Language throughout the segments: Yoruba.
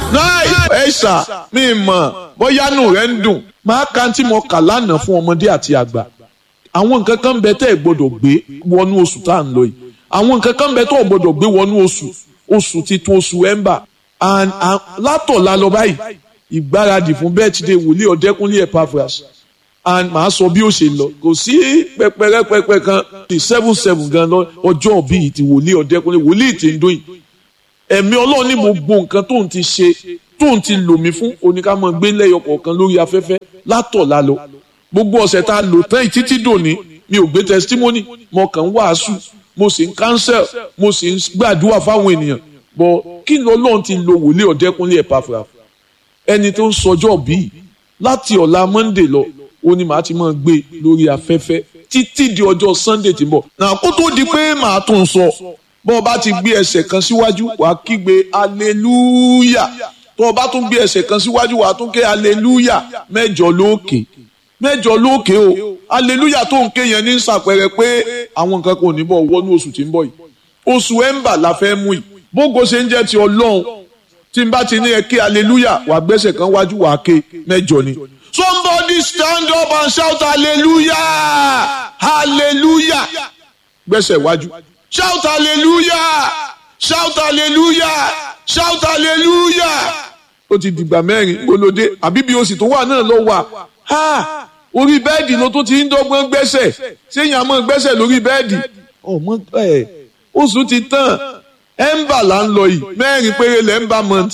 náà ẹ ṣà mí mọ̀ bóyá nù rẹ̀ ń dùn máa ka tí mo kà lánàá fún ọmọdé àti àgbà àwọn nǹkan kan bẹ tẹ́ ẹ gbọ́dọ̀ gbé wọnú oṣù tá à ń lọ yìí àwọn nǹkan kan bẹ tẹ́ ẹ gbọ́dọ̀ gbé wọnú oṣù oṣù titun oṣù ẹ̀ńbà and látọ̀la lọ báyìí ìgbáradì fún bẹ́ẹ̀tìdé wòlíì ọ̀dẹ́kúnlé Epaphras and màá sọ bí ó ṣe lọ kò sí pẹpẹrẹpẹpẹ kan ti seven seven gan lọ ọjọ́ bíi ti wòlíì ọ̀dẹ́kúnlé wòlíì ti ń dún yìí ẹ̀mí ọlọ́run ní gbogbo nǹkan tóun ti ṣe tóun ti lò mí fún oníkàmọ́ gbé lẹ́yọ kọ̀ọ̀kan lórí afẹ́fẹ́ látọ̀la lọ gbogbo ọ̀sẹ̀ tá a lò tán yìí títí dòní mi ò gbé testimony mo kàn ń wàásù mo sì ń cancel mo sì ń gbàdúrà fáwọn ènìyàn bọ̀ kí ni ọlọ́run ti lo wòlíì ọ̀dẹ́kúnlé Epaphras ẹni tó ń sọjọ́ bíi láti ọ̀la Monday lọ ó ní màá ti máa gbé lórí afẹ́fẹ́ títí di ọjọ́ Sunday tí ń bọ̀ náà kó tó di pé màá tún sọ bọ́ ọ bá ti gbé ẹsẹ̀ kan síwájú wàá kígbe hallelujah tó o bá tún gbé ẹsẹ̀ kan síwájú wàá tún ké hallelujah mẹ́jọ lókè mẹ́jọ lókè o hallelujah tó ń ké yẹn ní sàpẹrẹ pé àwọn nǹkan kò ní bọ̀ wọnú oṣù tí ń bọ̀ yìí oṣù ẹ̀ńbà la fẹ́ mú yìí bógo ṣe ń jẹ́ ti ọlọ́run tí n bá ti ní ẹ ké hallelujah wàá gbẹ́sẹ̀ kan wájú wàá ké mẹ́jọ ni. somebody stand up and shout hallelujah hallelujah gbẹ́sẹ̀ wájú shout hallelujah shout hallelujah shout hallelujah ó ti dìgbà mẹ́rin gbólódé àbí bí o sì tó wà náà lọ wà ha orí bẹ́ẹ̀dì ló tún ti ń dọ́gbọ́n gbẹ́sẹ̀ séyìn àmọ́ gbẹ́sẹ̀ lórí bẹ́ẹ̀dì ọmọ ẹ̀ oṣù ti tán ẹ̀ńbà là ń lọ yìí mẹ́rin péré lẹ́ńbà month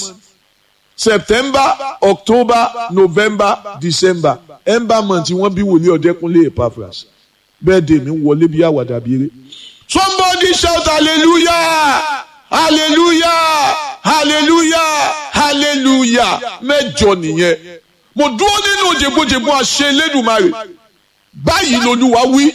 september october november december ẹ̀ńbà month wọ́n bí wòlíì ọ̀dẹ́kúnlé Epaphras bẹ́ẹ̀dì mi wọlé bí àwàdà bí eré somebody shout hallelujah hallelujah hallelujah hallelujah mẹ́jọ nìyẹn mo dúró nínú jẹgbọjẹgbọ àṣẹ Elédùmarè báyìí lolúwa wí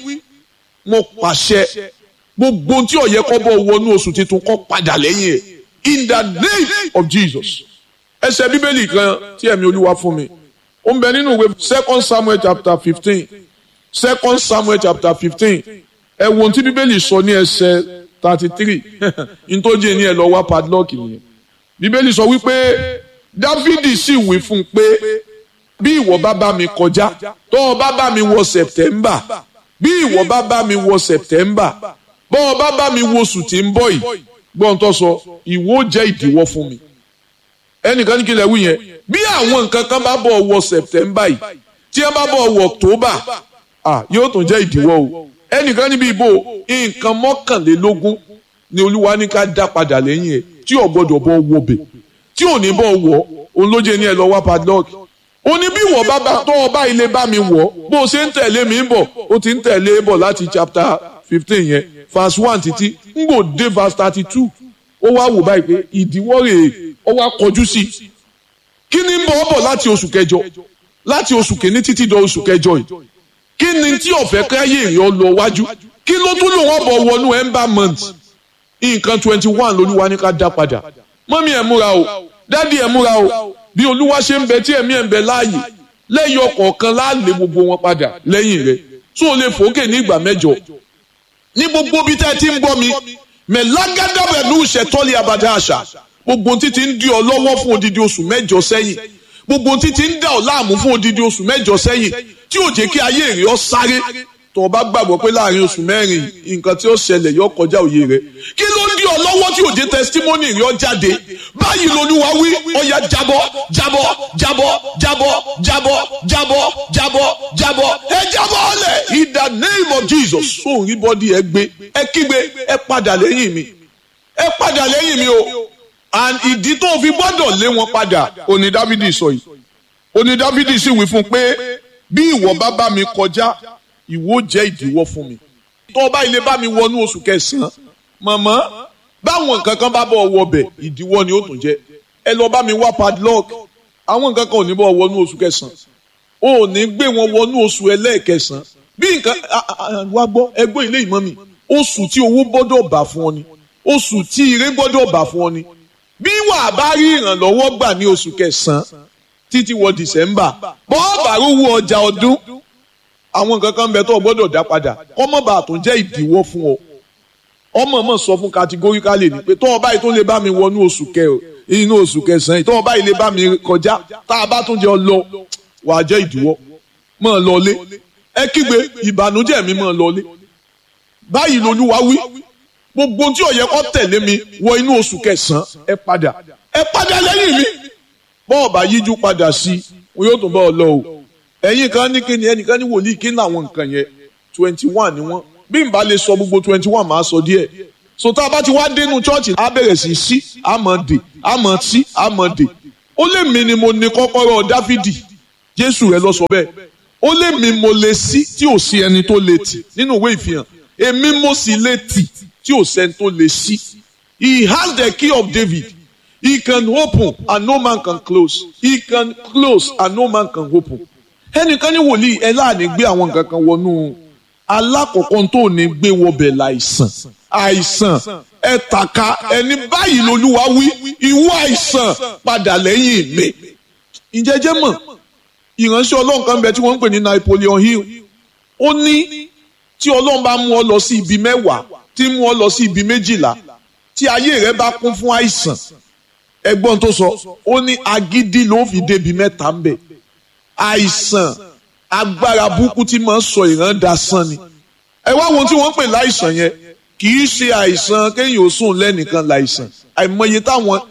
mo pàṣẹ gbogbo tí ó yẹ kó bọ́ wọnú oṣù tuntun kó padà lẹ́yìn ẹ̀ in the name of Jesus ẹsẹ̀ bíbélì kan tí ẹ̀mí olúwa fún mi ó ń bẹ nínú ìwé second Samuel chapter fifteen second Samuel chapter fifteen ẹ wo ohun tí bíbélì sọ ní ẹsẹ̀ thirty three ntọ́jú ní ẹ lọ wá padlock nìyẹn bíbélì sọ wípé dávidi sì wí fún un pé bí ìwọ bá bá mi kọjá tó o bá bá mi wọ september bí ìwọ bá bá mi wọ september bọ́ ọ bá bá mi wo oṣù tí ń bọ̀ yìí gbọ́n tó sọ ìwọ jẹ́ ìdíwọ́ fún mi ẹnìkan ní kí lè wí yẹn bí àwọn nǹkan kan bá bọ̀ wọ september yìí tí wọ́n bá bọ̀ wọ october ah yóò tún jẹ́ ìdíwọ́ o ẹnìkan níbi ìbò nǹkan mọ́kànlélógún ni olúwa ní ká dá padà lẹ́yìn ẹ̀ tí ò gbọ́dọ̀ bọ́ wọbẹ̀ tí ò ní bọ́ wọ̀ òun ló jẹ́ ní ẹ lọ wá padlock ó ní bí wọ́n bá bá tó ọba ilé bá mi wọ̀ bó o ṣe ń tẹ̀lé mi ń bọ̀ ó ti ń tẹ̀lé bọ̀ láti chapter fifteen yẹn verse one títí ń gbò dé verse thirty two ó wá wò báyìí pé ìdíwọ́ rèé ó wá kọjú sí i kí ni ń bọ̀ ọ́ bọ̀ láti oṣù kẹjọ láti oṣù kìíní títí dọ oṣù kẹjọ yìí kí ni tí ọ̀fẹ́ káyé èèyàn lọ wájú kí ló tún lò wọ́n bọ̀ wọnú ember month nǹkan twenty one lolúwa ní ká dá padà mọ́mí ẹ̀ múra o dádì ẹ̀ múra o bí olúwa ṣe ń bẹ tí ẹ̀mí ẹ̀ ń bẹ láàyè lẹ́yìn ọ̀kọ̀ọ̀kan láàlè gbogbo wọn padà lẹ́yìn rẹ̀ tó o lè fòókè ní ìgbà mẹ́jọ ní gbogbo bí tẹ́ ẹ ti ń bọ́ mi mẹ́lágádàbẹ̀ ní ìṣẹ̀tọ́lé abàdá àṣà gbogbo títí ń di ọ lọ́wọ́ fún odidi oṣù mẹ́jọ sẹ́yìn gbogbo títí ń dà ọ láàmú fún odidi oṣù mẹ́jọ sẹ́yìn tí ò jẹ́ kí ayé rẹ̀ ọ sáré tó o bá gbàgbọ́ pé láàrin oṣù mẹ́rin nǹkan tí ó ṣẹlẹ̀ yọ kọjá òye rẹ̀ kí ló ń di ọ lọ́wọ́ tí ò jẹ́ testimony rẹ̀ ọ jáde báyìí lolúwa wí ọya jábọ́ jábọ́ jábọ́ jábọ́ jábọ́ jábọ́ jábọ́ jábọ́ ẹ jábọ́ ọlẹ̀ in the name of Jesus sóun rí bọ́dí ẹ gbé ẹ kígbe ẹ padà lẹ́yìn mi ẹ padà lẹ́yìn mi o and ìdí tó fi gbọ́dọ̀ lé wọn padà òní Dávidi sọ yìí òní Dávidi sì wí fún pé bí ìwọ bá bá mi kọjá ìwọ jẹ́ ìdíwọ́ fún mi tó o bá ilé bá mi wọnú oṣù kẹsàn-án mọ̀mọ́ báwọn nǹkan kan bá bọ̀ wọ bẹ̀ ìdíwọ́ ni ó tún jẹ́ ẹ lọ bá mi wá padlock àwọn nǹkan kan ò ní bọ̀ wọnú oṣù kẹsàn-án o ò ní gbé wọn wọnú oṣù ẹlẹ́ẹ̀kẹsàn-án bí nǹkan wá gbọ́ ẹgbẹ́ ilé ìmọ̀ mi oṣù tí owó gbọ́dọ̀ bà fún ọ ni oṣù tí ire gbọ́dọ̀ bà fún ọ ni bí wàá bá rí ìrànlọ́wọ́ gbà ní oṣù kẹsàn-án títí wọ dìsẹ́mbà bọ́ọ̀bà rówó ọjà ọdún àwọn nǹkan kan bẹ tó o gbọ́dọ̀ dá padà kọ́mọ́bà tó jẹ́ ìdíwọ́ fún ọ ọmọ mọ̀ sọ fún categorically ni pé tó o báyìí tó lè bá mi wọnú oṣù kẹ inú oṣù kẹsàn-án tó wọn báyìí lè bá mi kọjá tá a bá tún jẹ ọ lọ wàá jẹ́ ìdíwọ́ mọ̀ ọ́ lọlé ẹ kígbe ìbànújẹ́ mi mọ̀ ọ́ lọlé báyìí lolúwa wí gbogbo tí ó yẹ kó tẹ̀lé mi wọ inú oṣù kẹsàn-án ẹ padà ẹ padà lẹ́yìn mi bọ́ọ̀ bá yíjú padà sí i wọn yóò tún bá ọ lọ o ẹ̀yin kan ní kíni ẹnìkan ní wòlíì kí ní àwọn nǹkan yẹn twenty one ni wọ́n bí n bá lè sọ gbogbo twenty one máa sọ díẹ̀ so tá a bá ti wá dénú chọ́ọ̀chì á bẹ̀rẹ̀ sí sí àmọ́ dè àmọ́ sí àmọ́ dè ó lè mi ni mo ní kọ́kọ́rọ́ dáfídì jésù rẹ lọ sọ bẹ́ẹ̀ ó lè mi mo lè sí tí ò sí ẹni tó lè tì nínú ìwé ìfihàn èmi mo sì lè tì tí ò sẹ́ni tó lè sí he has the key of david he can open and no man can close he can close and no man can open ẹnìkan ní wòlíì ẹ láàánú gbé àwọn nǹkan kan wọnú alákọ̀ọ́kọ́ tó ní gbé wọbẹ̀ láìsàn àìsàn ẹ tàka ẹni báyìí lolúwa wí ìwọ àìsàn padà lẹ́yìn mi ìjẹ́jẹ́ mọ̀ ìránṣẹ́ ọlọ́run kan bẹ tí wọ́n ń pè ní Napoleon Hill ó ní tí ọlọ́run bá mú ọ lọ sí ibi mẹ́wàá tí mú ọ lọ sí ibi méjìlá tí ayé rẹ bá kún fún àìsàn ẹgbọ́n tó sọ ó ní agídí ló fi débi mẹ́ta ń bẹ̀ àìsàn agbára burúkú tí máa ń sọ ìran dasán ni ẹ wá wọn tí wọ́n ń pè láìsàn yẹn kì í ṣe àìsàn kéèyàn ó sùn lẹ́nìkan láìsàn àìmọye táwọn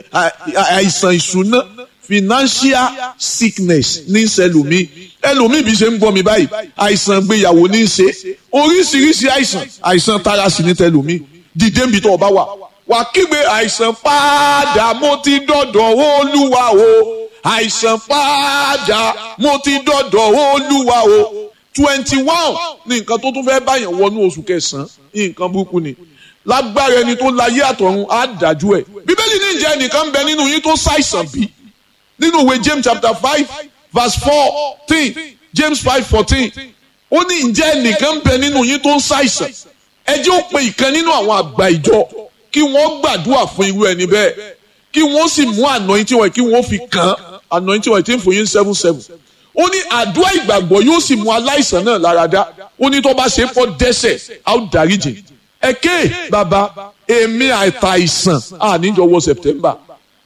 àìsàn ìṣúná financial sickness ní sẹlòmí ẹlòmí bí ṣe ń gbọ́ mi báyìí àìsàn gbéyàwó ní í ṣe oríṣiríṣi àìsàn àìsàn tara sí ní tẹlòmí dìde nbí tó o bá wà wà kígbe àìsàn padà mo ti dọ̀dọ̀ olúwa o àìsàn padà mo ti dọ̀dọ̀ olúwa o twenty one ní nǹkan tó tún fẹ́ báyàn wọnú oṣù kẹsàn-án nǹkan burúkú ni lágbára ẹni tó láyé àtọ̀run á dájú ẹ̀ bíbélì ní ìjẹ́ ẹnìkan ń bẹ nínú yín tó ṣàìsàn bí nínú ìwé James chapter five verse fourteen James five fourteen ó ní ǹjẹ́ ẹnìkan ń bẹ nínú yín tó ń ṣàìsàn ẹ jẹ́ ó pe ìkan nínú àwọn àgbà ìjọ kí wọ́n gbàdúrà fún irú ẹni bẹ́ẹ̀ kí wọ́n sì mú anointing wọ̀nyí kí wọ́n fi kàn án anointing wọ̀nyí tí ń fún yín seven seven ó ní àdúrà ìgbàgbọ́ yóò sì mú aláìsàn náà lára dá ó ní tó bá ṣe é fọ́ dẹ́ṣẹ̀ á ó dáríjì ẹ̀kẹ́ bàbá èmi àìtàìsàn àníjọ wọ September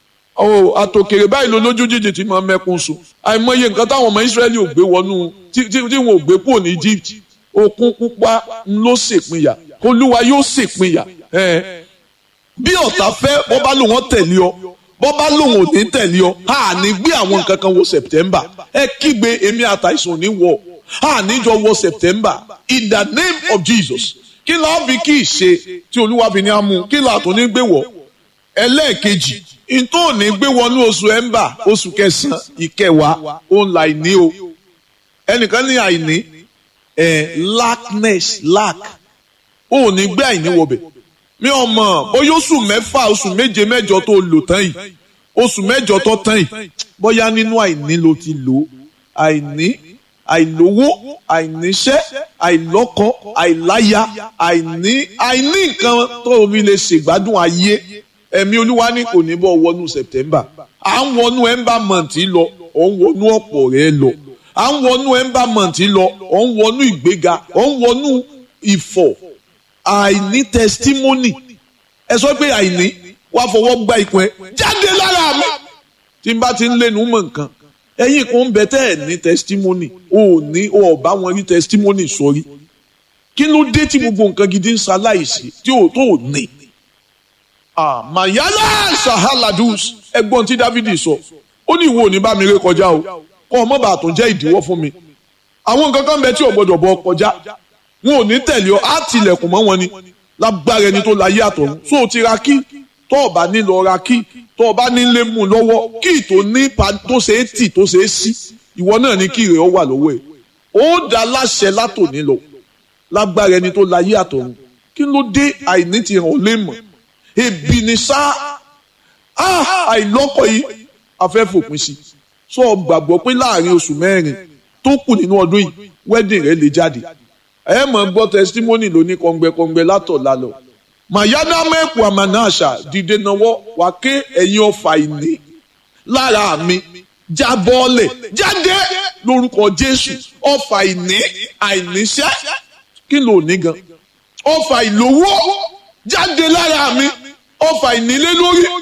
ọ àtòkèrè báyìí ló lójú jíjì tí máa mẹ́kún sùn àìmọye nǹkan táwọn ọmọ Ísírẹ́lì ò gbé wọnú tí wọn ò gbé kúrò ní Egypt òkun pupa ló ṣèpínyà olúwa yóò ṣèpínyà bí ọ̀tá fẹ́ bọ́ bá lòun tẹ̀lé ọ bọ́ bá lòun ò ní tẹ̀lé ọ a ní gbé àwọn nǹkan kan wọ September ẹ kígbe èmi àtàìsàn ní wọ a níjọ wọ September in the name of Jesus kí la fi kí ìṣe tí olúwa fi ní amú kí la tó ní gbé wọ ẹlẹ́ẹ̀kejì ntọ́ ò ní gbé wọnú oṣù ẹ̀ńbà oṣù kẹsàn-án ìkẹwàá òun là ní o ẹnìkan ní àìní ẹ̀ lackness lack ò ní gbé àìní wọbẹ̀ mi ò mọ̀ bóyá oṣù mẹ́fà oṣù méje mẹ́jọ tó lò tán yìí oṣù mẹ́jọ tó tán yìí bóyá nínú àìní ló ti lò àìní àìlówó àìníṣẹ́ àìlọ́kọ àìláya àìní àìní nǹkan tó fi lè ṣègbádùn ayé ẹ̀mí olúwa ní kò ní bọ́ wọnú September à ń wọnú ember month lọ ọ̀ ń wọnú ọ̀pọ̀ rẹ̀ lọ à ń wọnú ember month lọ ọ̀ ń wọnú ìgbéga ọ̀ ń wọnú ìfọ̀ àìní testimony ẹ sọ pé àìní wàá fọwọ́ gba ìpín ẹ jáde lára mi tí n bá ti ń lẹ́nu mọ̀ nǹkan ẹ̀yin kan ń bẹ tẹ́ ẹ̀ ní testimony o ò ní o ò bá wọn rí testimony sọrí kí ló dé tí gbogbo nǹkan gidi ń ṣaláìsí tí o tó ò ní. mayala sahaladus ẹ̀gbọ́n tí Dávidi sọ ó ní ìwọ ò ní bá mi ré kọjá o kọ́ ọmọ bàá tó jẹ́ ìdíwọ́ fún mi àwọn nǹkan kan bẹ tí ò gbọdọ̀ bọ kọjá wọn ò ní tẹ̀lé ọ á tilẹ̀kùn mọ́ wọn ni lágbára ẹni tó láyé àtọ̀run tó o ti ra kí tó o bá ní lọ ra kí tó o bá ní lé mú lọ́wọ́ kí tó ní tó ṣe é tì tó ṣe é sí ìwọ náà ní kí rẹ̀ ọ wà lọ́wọ́ ẹ̀ ó dá láṣẹ látòní lọ lágbára ẹni tó láyé àtọ̀run kí ló dé àìní ti hàn ó lè mọ̀ ebi ni sá àìlọ́kọ̀ yìí afẹ́ fòpin sí sọ gbàgbọ́ pé láàrin oṣù mẹ́rin tó kù nínú ọdún yìí wedding rẹ̀ lè jáde ẹ mọ̀ gbọ́ testimony lóní kọ̀ǹgbẹ̀kọ̀ǹgbẹ̀ látọ̀ lálọ́ mayana mẹ́kù àmànáṣà dìde náwó wà ké ẹ̀yin ọ̀fà ìní lára mi jábọ́ọ̀lẹ̀ jáde lórúkọ Jésù ọ̀fà ìní àìníṣẹ́ kí ló ní gan ọ̀fà ìlówó jáde lára mi ọ̀fà ìnílé lórí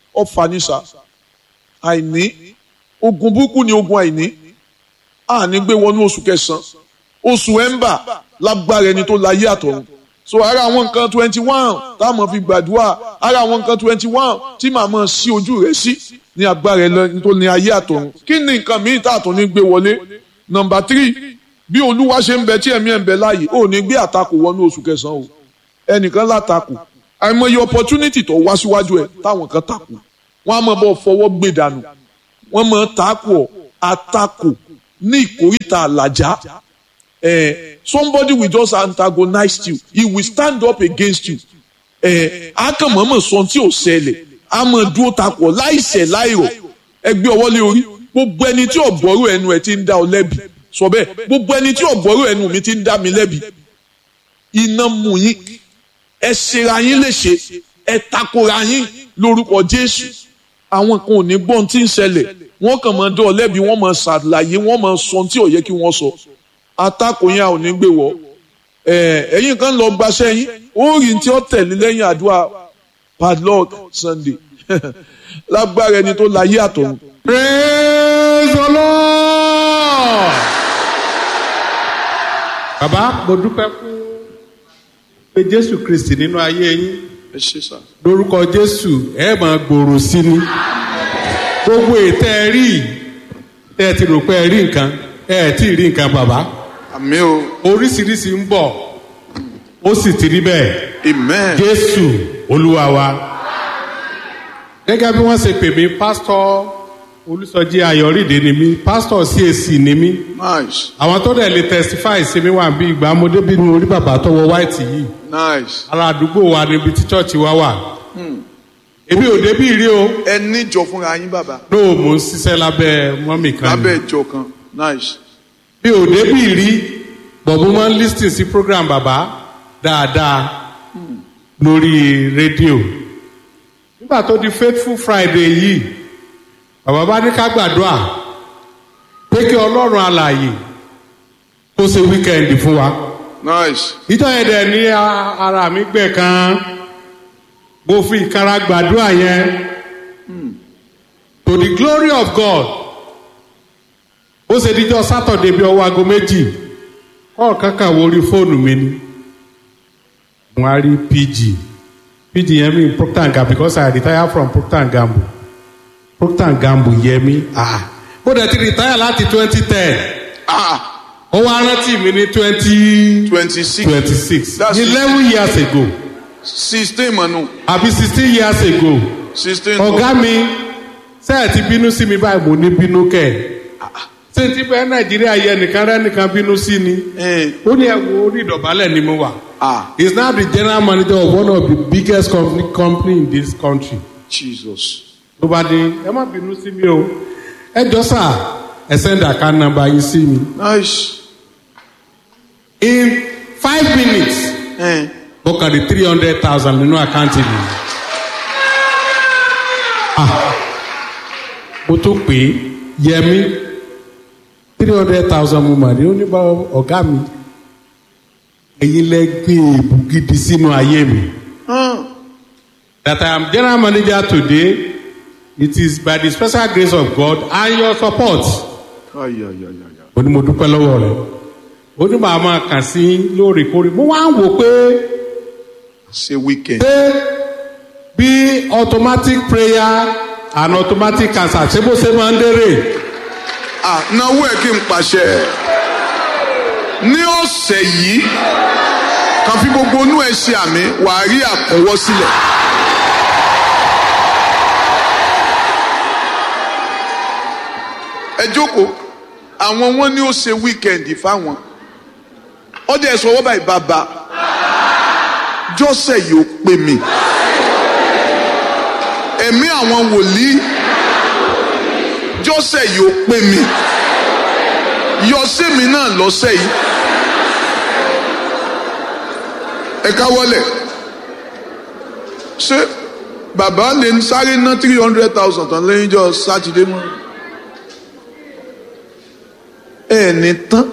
ọ̀fà nísà àìní ogun burúkú ni ogun àìní àní gbé wọnú oṣù kẹsàn-án oṣù ẹ̀ńbà lágbára ẹni tó láyé àtọ̀run so ara àwọn nǹkan twenty one táwọn fi gbàdúrà ara àwọn nǹkan twenty one tí màmá sí ojú rẹ̀ sí ní agbára ẹni tó ní ayé àtọ̀run kí ni nǹkan míì tá àtọ̀ ní gbé wọlé nọmba three bí olúwa ṣe ń bẹ tí ẹ̀mí ẹ̀ ń bẹ láàyè ò ní gbé àtakò wọnú oṣù kẹsàn-án o ẹnìkan látakò àìmọye opportunity tó wá síwájú ẹ táwọn kan takò wọn á mọ bọ fọwọ́ gbé dànù wọn mọ takò àtakò ní ìkórìtà àlàjá eh, somebody will just antagonize you he will stand up against you eh, akànmọ́mọ́ sọ tí ò ṣẹlẹ̀ a mọ̀ dúró takò láìṣẹ̀ láìrọ̀ ẹgbẹ́ ọwọ́ lé orí gbogbo ẹni tí ọ̀gbọ́rò ẹnu ẹ̀ ti ń dá ọ lẹ́bi sọ bẹ́ẹ̀ gbogbo ẹni tí ọ̀gbọ́rò ẹnu mi ti ń dá mi lẹ́bi iná mú yín ẹ ṣera yín léṣe ẹ takora yín lórúkọ Jésù àwọn kan ò ní gbọ́n tí ń ṣẹlẹ̀ wọ́n kàn máa dán ọ lẹ́bi wọ́n máa ṣàlàyé wọ́n máa sọ tí ò yẹ kí wọ́n sọ atakò yẹn ò ní gbé wọ ẹ̀yin kan lọ gbaṣẹ́ yín ó rí tí ó tẹ̀lé lẹ́yìn àdúrà padlock Sunday lágbára ẹni tó láyé àtọ̀run. praise the lord. bàbá mo dúpẹ́ fún pé jésù kristi nínú ayé yín ẹ ṣe sá. lórúkọ jésù ẹ máa gbòòrò sí ni gbogbo ètò ẹ rí tẹ ẹ ti rò pé ẹ rí nǹkan ẹ ẹ tí ì rí nǹkan bàbá àmì o oríṣiríṣi ń bọ̀ ó sì ti rí bẹ́ẹ̀ amen. jésù olúwa wa gẹ́gẹ́ bí wọ́n ṣe pè mí pásítọ̀ olùsọjí ayọ̀rìndé ni mí pásítọ̀ CAC ni mí nice àwọn tó dẹ̀ lè testify sí mi wà bí ìgbà mo débi ní orí bàbá tó wọ white yìí nice. ara àdúgbò wa níbi tí church wa wà èmi ò débi rí o ẹ níjọ fúnra yín bàbá lóò mò ń ṣiṣẹ́ lábẹ́ mọ́mì kan ni lábẹ́ ìjọ kan nice. mi ò débi rí bọ̀bú máa ń lis ten sí program bàbá dáadáa lórí rédíò nígbà tó di faithful friday yìí bàbá bá ní ká gbàdúrà pé kí ọlọ́run alààyè kó ṣe wíkẹ́ndì fún wa nice. ìjọ yẹn dẹ̀ ní a- ara mi gbẹ̀ kan mo fi ìkara gbàdúrà yẹn to the glory of God ó ṣe díjọ́ sátọ̀dé bíi ọwọ́ aago méjì kọ́ọ̀ kankan wo orí fóònù mi ni mo á rí pg pg yẹn mi procter and gamble because i retire from procter and gamble procter and gamble yẹ mi ah mo dẹ̀ ti retire láti twenty ten ah ó wá rántí mi ní twenty twenty six twenty six That's it. eleven years ago sixteen mọ̀nù àbí sixteen years ago sixteen. ọ̀gá mi ṣé ẹ ti bínú sí mi báyìí mo ní bínú kẹ̀ ṣé ti bẹ́ẹ̀ nàìjíríà yẹ nìkan rẹ́ nìkan bínú sí ni Eh, ó ní ẹ̀wọ̀ orí ìdọ̀bálẹ̀ ni mo wà ah he is now the general manager of one of the biggest company, company in this country Jesus. ló bá dé ẹ má bínú sí mi o ẹ jọ sà ẹ send account number yín sí mi nice. in five minutes Eh, mo kàn rí three hundred thousand nínú àkáǹtì mi. Ah, mo tún pè é yẹmi three hundred thousand mo mà ní ó ní bá ọ̀gá mi ẹ̀yin lẹ gbé èébú gidi sínú ayé mi. ah, That I am general manager today it is by the special grace of God and your support. ay, ay, ay, ay, ay. ó ní mo dúpẹ́ lọ́wọ́ rẹ̀ ó ní màá máa kàn sí lóòrèkóòrè mo wá ń wò pé ṣe weekend. pé bí automatic prayer and automatic cancer ṣé bó ṣe máa ń dérè ah náwó ẹ kí n pàṣẹ ní ọ̀sẹ̀ yìí kàn fi gbogbo inú ẹ ṣe àmì wàá rí àkọwọ́ sílẹ̀. ẹ jókòó àwọn wọn ni ó ṣe wíkẹ́ndì fáwọn ọdẹ ẹ sọ wọ́n báyìí bàbá jọ́sẹ̀ yìí ó pè mí ẹ̀mí àwọn wòlíì jọ́sẹ̀ yìí ó pè mí yọ sẹ́mi náà lọ́sẹ̀ yìí ẹ káwọ́lẹ̀ ṣé bàbá lè ń sáré ná three hundred thousand tán lẹ́yìn jọ sátidé mọ́ ẹ̀ ní tán